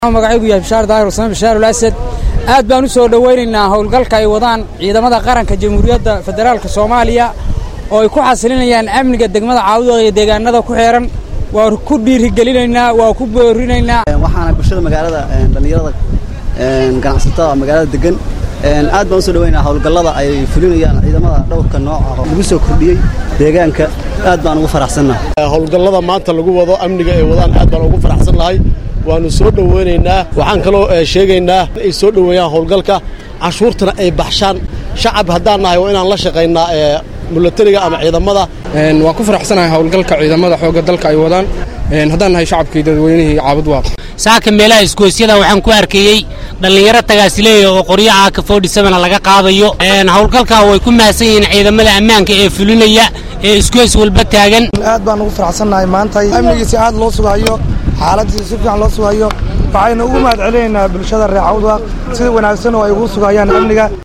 magacaygu yahay bishaar daahir xuseen bishaar ulasad aad baan u soo dhowaynaynaa howlgalka ay wadaan ciidamada qaranka jamhuuriyadda federaalka soomaaliya oo ay ku xasilinayaan amniga degmada caawudooda iyo deegaanada ku xeeran waa ku dhiirigelinaynaa waa ku boorinaynaa waxaana bulshada magaalada dhallinyarada ganacsatada magaalada degan aad baan u soo dhaweynaa howlgallada ay fulinayaan ciidamada dhowrka nooca lagu soo kordhiyey deegaanka aad baan ugu faraxsannahay howlgallada maanta lagu wado amniga ay wadaan aad baan ugu faraxsan nahay waannu soo dhoweynaynaa waxaan kaloo sheegaynaa ay soo dhoweeyaan howlgalka canshuurtana ay baxshaan shacab haddaan nahay waa inaan la shaqaynaa milatariga ama ciidamada waan ku faraxsanahay howlgalka ciidamada xoogga dalka ay wadaan haddaan nahay shacabkii dadweynihii caabud waaq saaka meelaha iskoosyada waxaan ku arkayey dhallinyaro tagaasileeya oo qoryaha ka foodhisabana laga qaadayo howlgalkaa way ku mahadsan yihiin ciidamada ammaanka ee fulinaya ee iskoys walba taagan aad baan ugu faraxsannahay maanta amnigiisi aad loo sugayo xaaladiisa si fiican loo sugayo waxaynu ugu mahad celinaynaa bulshada reer cawdwaaq sida wanaagsan oo ay ugu sugayaan amniga